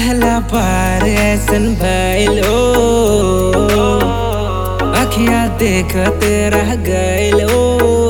पहला बार ऐसन भइलो अखिया देखते रह गइलो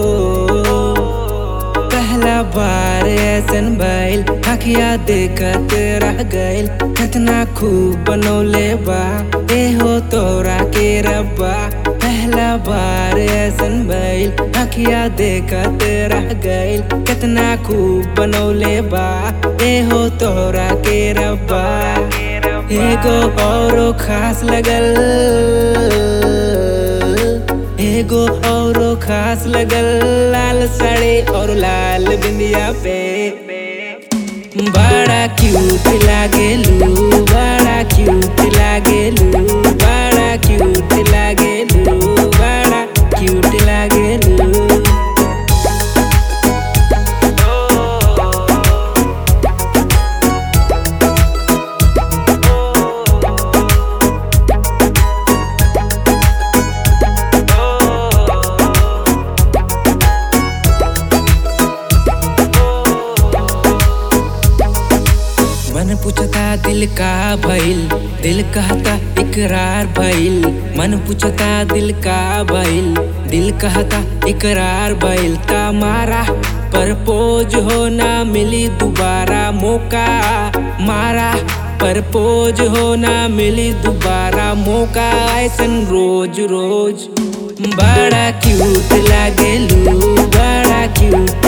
पहला बार ऐसन भइल अखिया देखते रह गइल कितना खूब बनौले बा ए हो तोरा के रब्बा पहला बार ऐसन भइल अखिया देखते रह गइल कितना खूब बनौले बा ए हो तोरा के रब्बा एगो औरो खास लगल एगो औरो खास लगल लाल साड़ी और लाल बिंदिया पे बड़ा क्यूट लागेलू बड़ा क्यूट लागेलू बड़ा क्यूट लागेलू बड़ा क्यूट लागेलू मन पूछता दिल का भइल दिल कहता इकरार भइल मन पूछता दिल का भइल दिल कहता इकरार भइल ता मारा परपोज हो ना मिली दोबारा मौका मारा परपोज हो ना मिली दोबारा मौका ऐसन रोज रोज बड़ा क्यूट लागेलू बड़ा क्यूट